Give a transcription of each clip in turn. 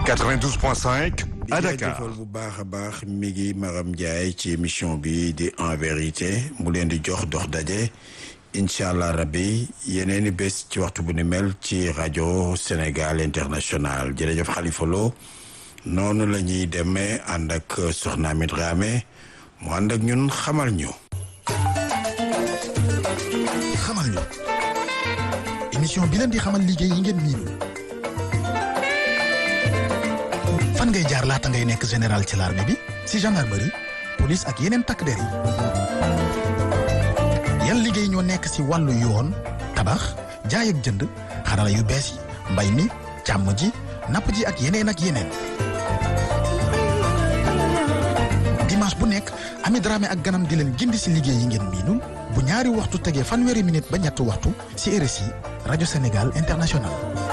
92.5 à Dakar. bu baax a baax mi ngi Maram Ndiaye ci émission bi di en vérité mu leen di jox dox daje incha allah rabbi yeneeni bés ci waxtu bu ni mel ci rajo Sénégal international jërëjëf Khalifa Lo noonu la ñuy demee ànd ak Soxna Amit Dramé mu ànd ak ñun xamal ñu. xamal ñu émission bi leen di xamal liggéey yi ngeen miinul fan ngay jaar laata ngay nekk général ci l'armée bi si gendarmerie police ak yeneen takk der yi yan liggéey ñoo nekk si wàllu yoon tabax jaay ak jënd xarala yu bees yi mbay mi càmm ji napp ji ak yeneen ak yeneen dimanche bu nekk Ami Dramé ak ganam di leen gindi si liggéey yi ngeen miinul bu ñaari waxtu tegee fanweeri minute ba ñetti waxtu si RSI rajo Sénégal international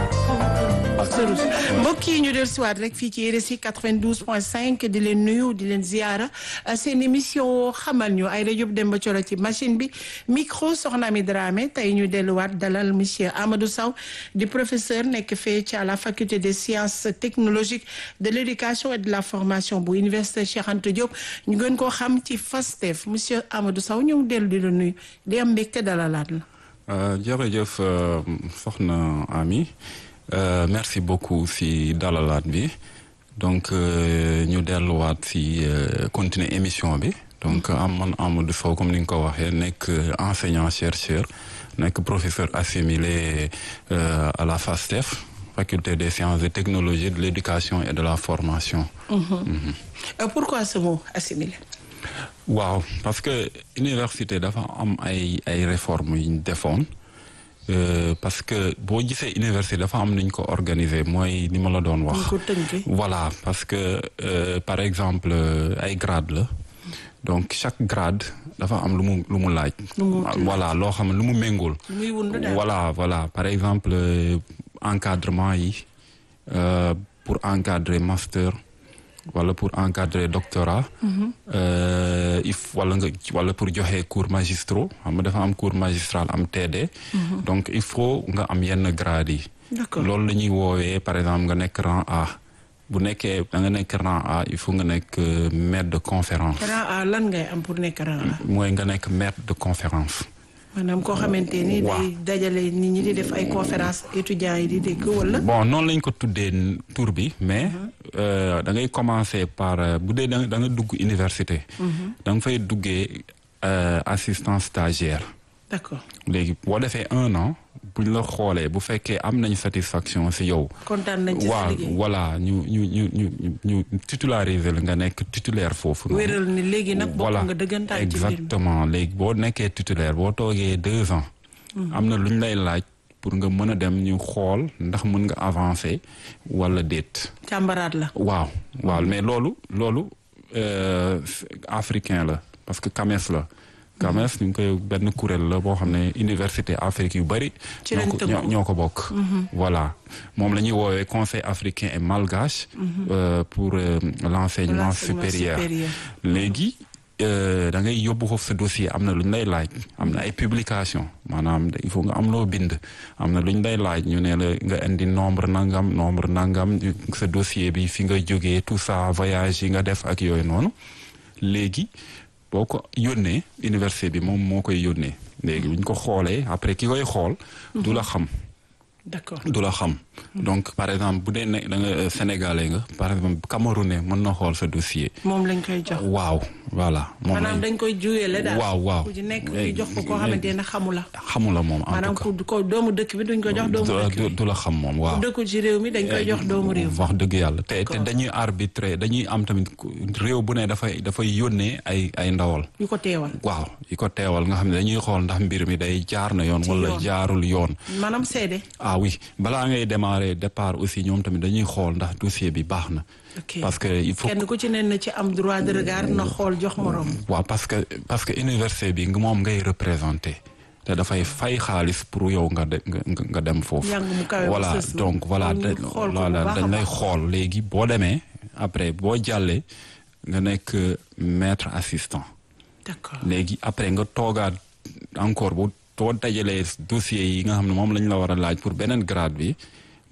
mbokk yi ñu del siwaat rek fii ci RSI 92.5 di leen nuyu di leen ziara seen émission xamal ñu ay rajo Demba Coro ci machine bi micro soxna mi Dramé tey ñu delluwaat dalal monsieur Amadou Sow di professeur nekk fee ci à la faculté des sciences technologiques de l'éducation et de la formation bu université Cheikh Anta Diop ñu gën koo xam ci FASTEF monsieur Amadou Sow ñu dellu di la nuyu di am mbégte dalalaat la. jërëjëf soxna Ami. Euh, merci beaucoup si dalalaat bi donc ñu delluwaat si continuer émission bi donc am man Amadou Sow comme ni nga ko waxee nekk enseignant chercheur nekk professeur assimilé euh, à la FASTEF faculté des sciences et technologies de l'éducation et de la formation. Mmh. Mmh. Euh, pourquoi ce mot assimilé. waaw parce que université dafa am ay ay réformes yu ñu defoon. Euh, parce que boo gisee université dafa am nañ ko organiser mooy ni ma la doon wax voilà parce que euh, par exemple ay grade la donc chaque grade dafa am lu mu lu mu laaj voilà loo xam ne lu mu méngool voilà voilà par exemple euh, encadrement yi pour encadrer master wala pour encadrer doctorat if wala nga wala pour joxe cours magistraux xam nga dafa am cours magistral am TD donc il faut nga am yenn grade yi loolu la ñuy woowee par exemple nga nekk rang A bu nekkee da nga nekk rang A il faut nga nekk maître de conférence rang A lan ngay am pour nekk rang A mooy nga nekk maître de conférence maanaam koo xamante ni day dajale nit ñi di def ay conférence étudiants yi di dégg wala. bon noonu lañ ko tuddee tur bi mais da ngay commencer par bu dee da nga dugg université. da nga fay duggee assistant stagiaire. d'accord léegi boo defee un an buñ la xoolee bu fekkee am nañ satisfaction ci yow. kontaan nañ ci sa liggéey voilà ñu ñu ñu ñu ñu titulariser la nga nekk titulaire foofu. wéral ni léegi nag bokk nga dëggantaan ci exactement léegi boo nekkee titulaire boo toogee deux ans. am na lu ñu lay laaj pour nga mën a dem ñu xool ndax mën nga avancer wala déet. càmbaraat la. waaw waaw mais loolu loolu africain la parce que CAMES la. CAMES ñu ngi koy benn kuréel la boo xam ne université Afrique yu bari ñoo ko ñoo ko bokk voilà moom la ñuy woowee conseil africain et malgache pour l'enseignement supérieur léegi da ngay yóbbu foofu sa dossier am na lu ñu lay laaj am na ay publication maanaam il faut nga am loo bind am na lu ñu lay laaj ñu ne la nga indi nombre nangam nombre nangam sa dossier bi fi nga jógee tout ça voyage yi nga def ak yooyu noonu léegi boo ko yónnee université bi moom moo koy yónnee léegi bu ñu ko xoolee après ki koy xool. du la xam. d'accord du la xam. donc par exemple bu dee ne da nga sénégalais nga par exemple camerounais mën na xool sa dossier. moom lañ koy jox. waaw voilà. moom maanaam dañ koy juyele daal. waaw waaw ku ci nekk ñu jox ko koo xamante ne xamu la. xamu la moom en maanaam tout cas ku ko doomu dëkk bi duñ ko jox doomu dëkk bi. du la xam moom waaw. ku dëkkul ci réew mi dañ koy jox doomu réew. wax dëgg yàlla te te dañuy arbitrer dañuy am tamit réew bu ne dafay dafay yónnee ay ay ndawal. ñu ko teewal. waaw yi ko teewal nga xam ne dañuy xool ndax mbir mi day jaar na yoon. wala jaarul yoon. maanaam seede. ah oui balaa ngay démarrer départ aussi ñoom tamit dañuy xool ndax dossier bi baax na. parce que il faut kenn ku ci ne na ci am droit de regard na xool jox morom. waaw parce que parce que université bi moom ngay représenter te dafay fay xaalis pour yow nga de nga dem foofu. voilà donc voilà voilà dañ lay xool léegi boo demee après boo jàllee nga nekk maître assistant. d'accord léegi après nga toogaat encore bu too dajalee dossier yi nga xam ne moom lañ la war a laaj pour beneen grade bi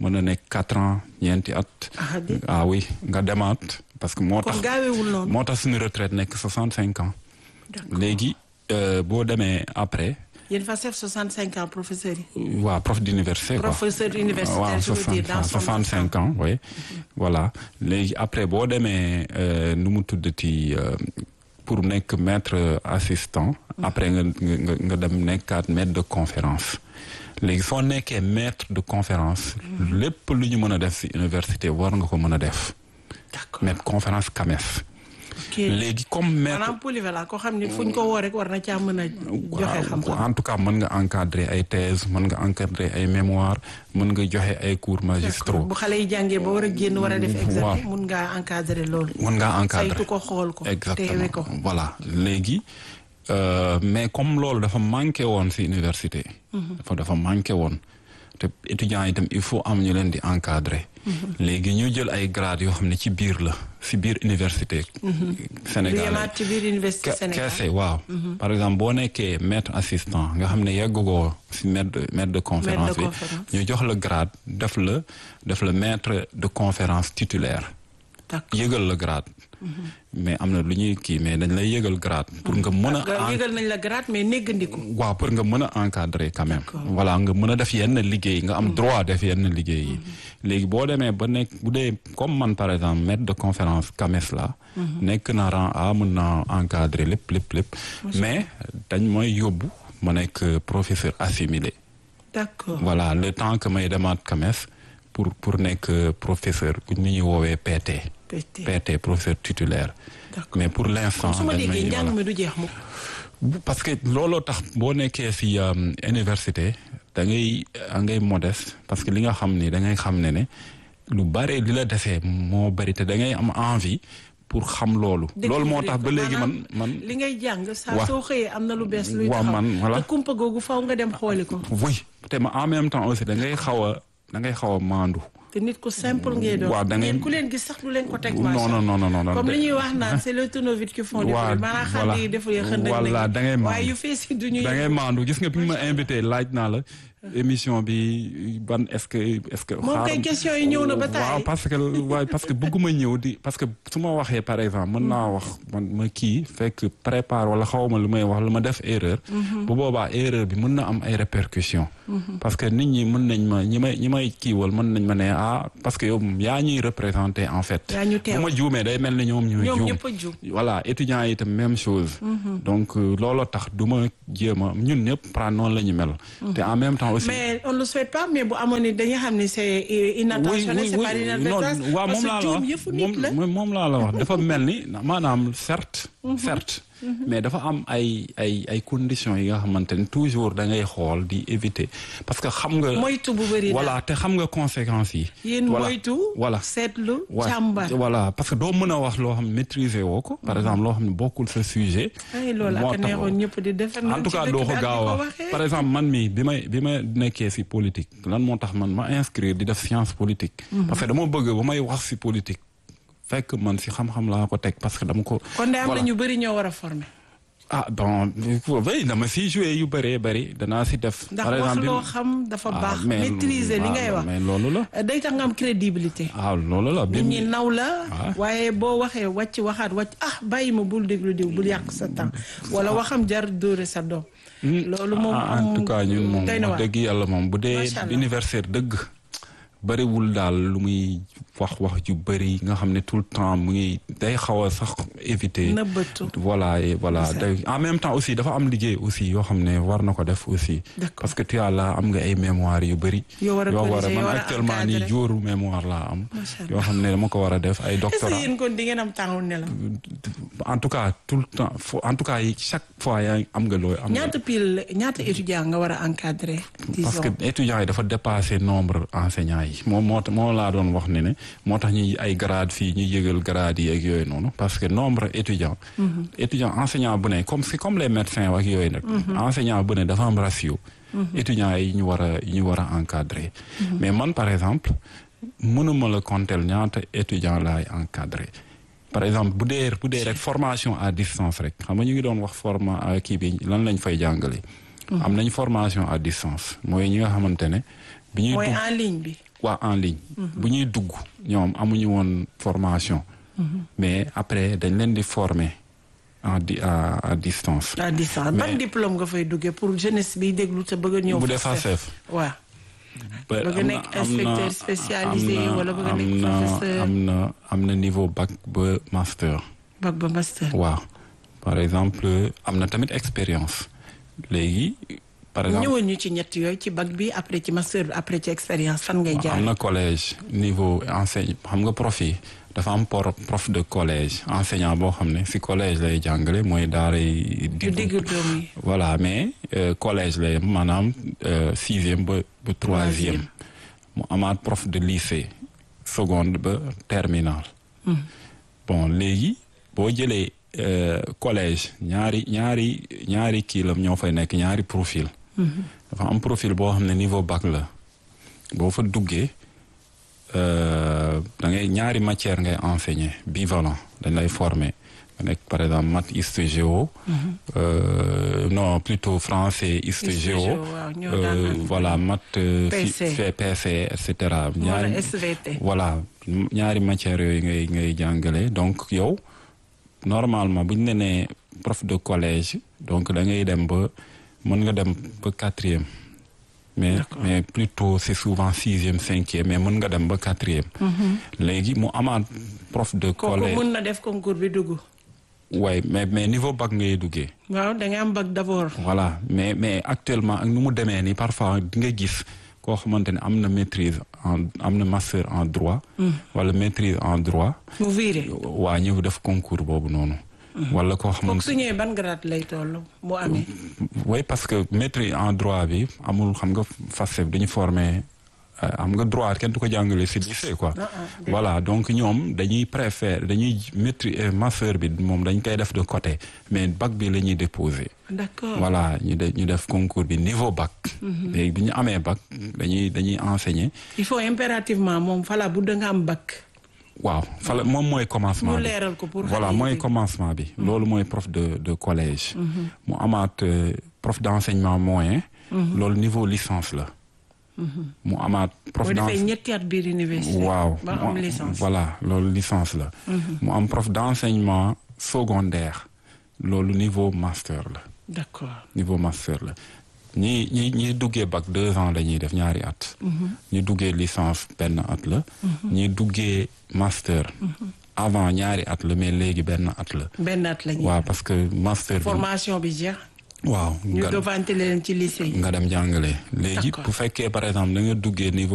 mën na nekk quatre ans ñeenti at. ah di ah oui nga demaat parce que moo tax. kon gaawewul noonu. moo tax suñu retraite nekk soixante cinq ans. D'accord. léegi euh, boo demee après yéen fa def 65 ans professeurs yi. waa prof d'université quoi. professeur universitaire waaw je veux dire dans son soixante cinq ans oui voilà léegi après boo demee euh, nu mu tuddati euh, pour nekk maître assistant après nga nga nga dem nekkaat maître de conférence léegi soo nekkee maître de conférence lépp lu ñu mën a def ci université war nga ko mën a def d'accord maître conférence CAMES ok léegi comme maître maanaam polyvalent koo xam ne fu ñu ko woo rek war na caa mën a joxe xam-xam. en tout cas mën nga encadrer ay thèse mën nga encadrer ay mémoire mën nga joxe ay cours magistraux bu xale yi jàngee ba war a génn war a def examen waaw. mun ngaa encadrer loolu. mën ngaa encadrer saytu ko xool ko. teewe exactement ko. voilà léegi euh, mais comme loolu dafa manqué woon ci université dafa dafa manqué woon te étudiants yi itam il faut am ñu leen di encadrer léegi ñu jël ay grades yoo xam ne ci biir la ci biir université lu Sénégal yemaat ci biir université Ke- Sénégal. keese waaw par exemple boo nekkee maître assistant nga xam ne yeggugoo ci maître de maître de conférence bi conférence. ñu jox la grade def la def la maître de conférence titulaire d'accord yëgal la grade mais am na lu ñuy kii mais dañ lay yëgal grade pour nga mën a nga en- yëgal nañ la grade mais néggandiku. waaw pour nga mën a encadrer quand même D'accord. voilà nga mën a def yenn liggéey nga am droit def yenn liggéey yi léegi boo demee ba nekk bu dee comme man par exemple maître de conférence CAMES la nekk na rang A mën naa encadrer lépp lépp lépp mais dañ mooy yóbbu ma nekk professeur assimilé d'accord voilà le temps que may demaat CAMES pour pour nekk professeur ni ñuy woowee PT PT. PT professeur titulaire D'accord. mais pour l'instant su ma dañ may- déggee voilà. njàng mi du jeex mukk. Bu- parce que looloo tax boo nekkee ci um, université da ngay da ngay modeste parce que li nga xam ni da ngay xam ne ne lu bare li la desee moo bari te da ngay am envie pour xam loolu. loolu moo tax ba léegi man man. li ngay jàng saa Wa- soo xëyee am na lu bees luy Wa- taxaw man, voilà. te kumpa googu faw nga dem xooli ko oui te ma en même temps aussi da ngay xaw a da ngay xaw a maandu. te nit ku simple ngay doon Waaw, da ngay- ngeen ku leen gis sax du leen ko teg non macha non non non non. comme de- li ñuy wax naan c'est le tournevis qui font du Waaw, bruit maanaam xam voilà. yi deful ya xënd Voilà, da ngay waaye maandu. yu fees yi du ñuy da ngay maandu gis nga bi ma invité laaj naa la émission bi ban est-ce que est-ce que. moom kay xaaral- question yi ñëw na ba taay waaw parce que waaye parce que bëgguma ñëw di parce que su ma waxee par exemple mën naa wax man ma kii fekk prépare wala xawma lu may wax lu ma def erreur. bu boobaa erreur bi mën na am ay répercussions. parce que nit ñi mën nañ ma ñi may ñi may kiiwal mën nañ ma ne ah parce que yow yaa ñuy représenter en fait. Yaa ñu teew. bu ma juumee day mel ni ñoom ñooy ñoom juum. ñëpp a juum. voilà étudiants yi itam même chose. donc euh, looloo tax du ma jéem a ñun ñëpp pra noonu la ñu mel. te en même temps aussi. mais on le souhaite pas mais bu amoon ni dañuy xam ni c'est inattentionné c'est pas inadvertance non waaw moom laa la juum wax yëfu nit la moom moom laa la wax dafa mel ni maanaam certes certes mais dafa am ay ay ay conditions yi nga xamante ni toujours da ngay xool di éviter parce que xam nga moytu bu bëri voilà te xam nga conséquences yi yéen voilà moytu voilà seetlu wa- càmbar voilà parce que doo mën a wax loo xam ne maîtriser woo ko par exemple loo xam ne bokkul sa sujet ay loolu moo ak tax- neexoon ñëpp di def en tout cas doo ko gaaw a wax par exemple man mii bi may bi ma nekkee ci politique lan moo tax man ma inscrire di def science politique. parce que dama bëgg ba may wax ci politique fekk man ci xam-xam laa ko teg parce que dama ko. kon de am na voilà. ñu bëri ñoo war a former ah bon oui dama ciy joué yu bëree bëri danaa ci def. ndax par wax exemple loo bi- xam dafa ah, baax mais- maîtriser li ah, ngay wax mais loolu la. day tax nga am crédibilité ah loolu la. nit ñi naw la Ah. waaye boo waxee wàcc waxaat wàcc ah bàyyi ma bul déglu diw bul yàq sa temps wala waxam jar dóore sa doom loolu moom Ah, en tout cas ñun moom doy na wax waar dëgg yàlla moom bu dee Macha Allah. universitaire dëgg bëriwul daal lu muy wax wax ju bëri nga xam ne tout le temps mu ngi day xaw a sax éviter nëbbatu voilà et voilà C'est ça. day en même temps aussi dafa am liggéey aussi yoo xam ne war na ko def aussi D'accord. parce que tu as là am nga ay mémoire yu bëri Yoo war a corriger, yoo man war a actuellement nii encadrer. jóoru mémoire laa am Macha Allah. yoo xam ne dama ko war a def ay est-ce que doctorat yéen kon di ngeen am temps wu nelaw en tout cas tout le temps fo- en tout cas yi chaque fois yaa ngi am nga looy am nga ñaata pile ñaata étudiant nga war a encadrer parce que disons étudiants yi dafa dépassé nombre enseignants yi moom moo tax moo laa doon wax ne ne moo tax ñuy ay grade fii ñuy yëgal grade yi ak yooyu noonu parce que nombre étudiant étudiant enseignant bu ne comme c'est comme les médecins ak yooyu nag enseignant bu ne dafa am ratio étudiants yi ñu war a yi ñu war a encadrer mais man par exemple mënuma la compter ñaata étudiant laay encadrer par exemple bu dee bu dee rek formation à distance rek xam nga ñu ngi doon wax forma kii bi lan lañ fay jàngale am nañ formation à distance mooy ñi nga xamante ne bi ñuy mooy dugg en ligne bi waa en ligne. bu ñuy dugg ñoom amuñu woon formation. mais après dañ leen di former en di à à distance. à distance ban diplôme nga fay duggee pour jeunesse bi déglu te bëgg a ñëw. bu dee FACEF. waaw. bëgg a nekk inspecteur spécialisé wala bëgg a nekk professeur am na am na niveau bac ba master. bac ba master. waaw par exemple am na tamit expérience léegi. par exemple ñëwoon ñu ci ñett yooyu ci bac bi après ci master bi après ci expérience fan ngay jaar. am na collège niveau enseigne xam nga prof yi dafa am prof de collège enseignant boo xam ne si collège lay jàngale mooy daaray diggu doom yi voilà mais collège lay maanaam sixième ba ba troisième mu amaat prof de lycée seconde ba terminale bon léegi boo jëlee collège ñaari ñaari ñaari kii la ñoo fay nekk ñaari profil dafa am profil boo xam ne niveau bac la boo fa duggee da ngay ñaari matière ngay enseigner bivalent dañ lay former nga nekk par exemple maths hist géo non plutôt français hist géo voilà maths PC et cetera ñaari voilà ñaari matières yooyu ngay ngay jàngale donc yow normalement bu ñu ne nee prof de collège donc da ngay dem ba mën nga dem ba quatrième mais mais plutôt c'est souvent sixième cinquième mais mën nga dem ba quatrième léegi mu amaat prof de collège kooku mën na def concours bi dugg waaye mais mais niveau bac ngay duggee waaw da ngay am bac d'abord voilà mais mais actuellement ak nu mu demee nii parfois di nga gis koo xamante ne am na maîtrise en am na master en droit wala maîtrise en droit mu viré waa ñëw def concours boobu noonu wala koo xamante su ñëwee ban grade lay toll mu amee. oui parce que maîtrise en droit bi amul xam nga FACEF dañu former xam nga droit kenn du ko jàngale si lycée quoi. voilà donc ñoom dañuy préfère dañuy maîtrise master bi moom dañ koy def de côté mais bac bi la ñuy déposer. d'accord voilà ñu def ñu def concours bi niveau bac. léegi bi ñu amee bac dañuy dañuy enseigner. il faut impérativement moom fala bu da nga am bac. waaw fala moom mooy commencement bi leeral ko pour voilà mooy commencement bi. loolu mooy prof de de collège. mu amaat prof d'enseignement moyen. loolu niveau licence la. mu amaat prof boo defee ñetti at biir université. waaw ba am licence. voilà loolu licence la. mu am prof d'enseignement secondaire loolu niveau master la. d'accord niveau master la. ñi ñi ñi duggee bac deux ans la ñuy def ñaari at. ñi duggee licence benn at la. ñi duggee master. avant ñaari at la mais léegi benn at la. benn at la ñuy waaw parce que master bi. formation bi jeex. waaw ñu devante leen ci lycée yi. nga dem jàngale. léegi bu fekkee par exemple da nga duggee niveau.